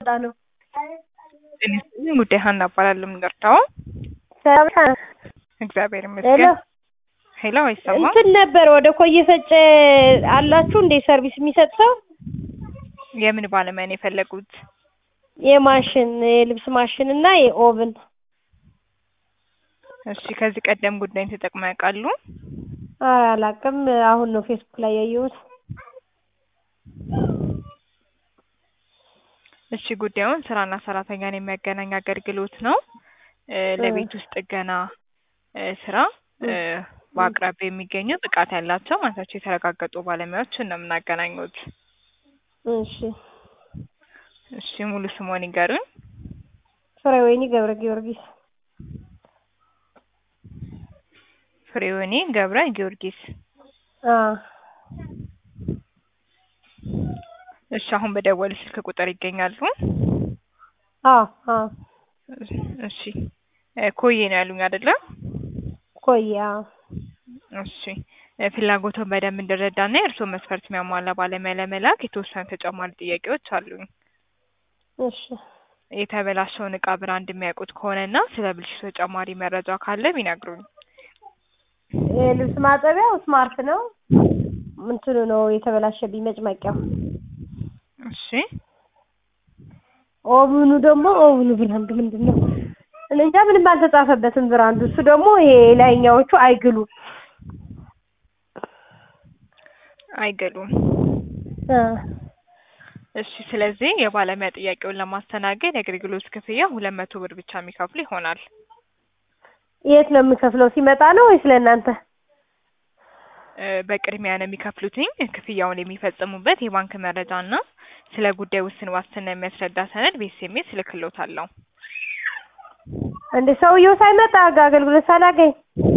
ነው። ጉዳይ ሀና እባላለሁ። የምንጠርታው ሰላም እግዚአብሔር ሄሎ ይመስገን። ሄሎ አይሰማም? እንትን ነበር ወደ ኮየ ፈጨ አላችሁ እንዴ ሰርቪስ የሚሰጥ ሰው? የምን ባለሙያ ነው የፈለጉት? የማሽን የልብስ ማሽን እና የኦቭን እሺ ከዚህ ቀደም ጉዳይን ተጠቅመው ያውቃሉ? ኧረ አላውቅም። አሁን ነው ፌስቡክ ላይ ያየሁት። እሺ ጉዳዩን ስራና ሰራተኛን የሚያገናኝ አገልግሎት ነው። እ ለቤት ውስጥ ጥገና እ ስራ እ በአቅራቢያ የሚገኙ ብቃት ያላቸው ማለታቸው የተረጋገጡ ባለሙያዎችን ነው የምናገናኙት። እሺ እሺ ሙሉ ስሞን ይገሩኝ። ፍሬወይኒ ገብረ ጊዮርጊስ ፍሬወኒ ገብረ ጊዮርጊስ። አ እሺ አሁን በደወል ስልክ ቁጥር ይገኛሉ? አ አ እሺ እ ኮዬ ነው ያሉኝ አይደለ? ኮያ እሺ እ ፍላጎቱን በደንብ እንድረዳና የእርስዎ መስፈርት የሚያሟላ ባለሙያ ለመላክ የተወሰኑ ተጨማሪ ጥያቄዎች አሉኝ። እሺ የተበላሸውን እቃ ብራንድ የሚያውቁት ከሆነና ስለ ብልሽቱ ተጨማሪ መረጃ ካለ ቢነግሩኝ። የልብስ ማጠቢያው ስማርት ነው። እንትኑ ነው የተበላሸብኝ መጭመቂያው። እሺ ኦቭኑ ደግሞ ኦቭኑ ብራንዱ ምንድን ነው? እኔ እንጃ ምንም አልተጻፈበትም ብራንዱ። እሱ ደግሞ ይሄ ላይኛዎቹ አይግሉም። አይገሉም። አ እሺ ስለዚህ የባለሙያ ጥያቄውን ለማስተናገድ የአገልግሎት ክፍያ ሁለት መቶ ብር ብቻ የሚከፍሉ ይሆናል። የት ነው የምከፍለው? ሲመጣ ነው ወይስ ለእናንተ? እ በቅድሚያ ነው የሚከፍሉትኝ ክፍያውን የሚፈጽሙበት የባንክ መረጃ እና ስለ ጉዳይ ውስን ዋስትና የሚያስረዳ ሰነድ በኤስኤምኤስ እልክልዎታለሁ። እንደ ሰውየው ሳይመጣ ጋ- አገልግሎት ሳላገኝ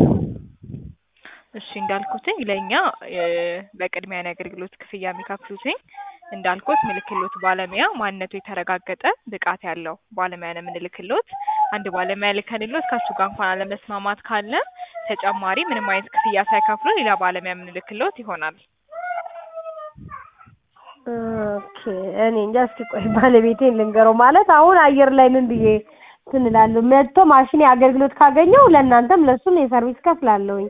እሺ እንዳልኩትኝ ለእኛ እ በቅድሚያ ነው የአገልግሎት ክፍያ የሚከፍሉትኝ እንዳልኩት ምልክሎት ባለሙያ ማንነቱ የተረጋገጠ ብቃት ያለው ባለሙያ ነው የምንልክሎት። አንድ ባለሙያ ልከንሎት ከእሱ ጋር እንኳን አለመስማማት ካለ ተጨማሪ ምንም አይነት ክፍያ ሳይከፍሉ ሌላ ባለሙያ የምንልክሎት ይሆናል። ኦኬ እኔ እንጃ። እስኪ ቆይ ባለቤቴን ልንገረው። ማለት አሁን አየር ላይ ምን ብዬ እንትን እላለሁ። መጥቶ ማሽኔ አገልግሎት ካገኘው ለእናንተም ለእሱም የሰርቪስ ከፍላለሁኝ።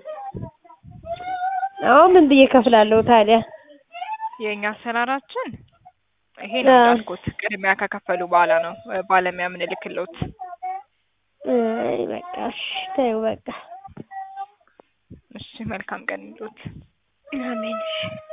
አሁን ምን ብዬ ከፍላለሁ ታዲያ? የእኛ አሰራራችን ይሄ ነው አዎ። እንዳልኩት ቅድሚያ ከከፈሉ በኋላ ነው እ ባለሙያ የምንልክሎት። አይ በቃ እሺ ተይው በቃ እሺ መልካም ቀን ይሉት። አሜን እሺ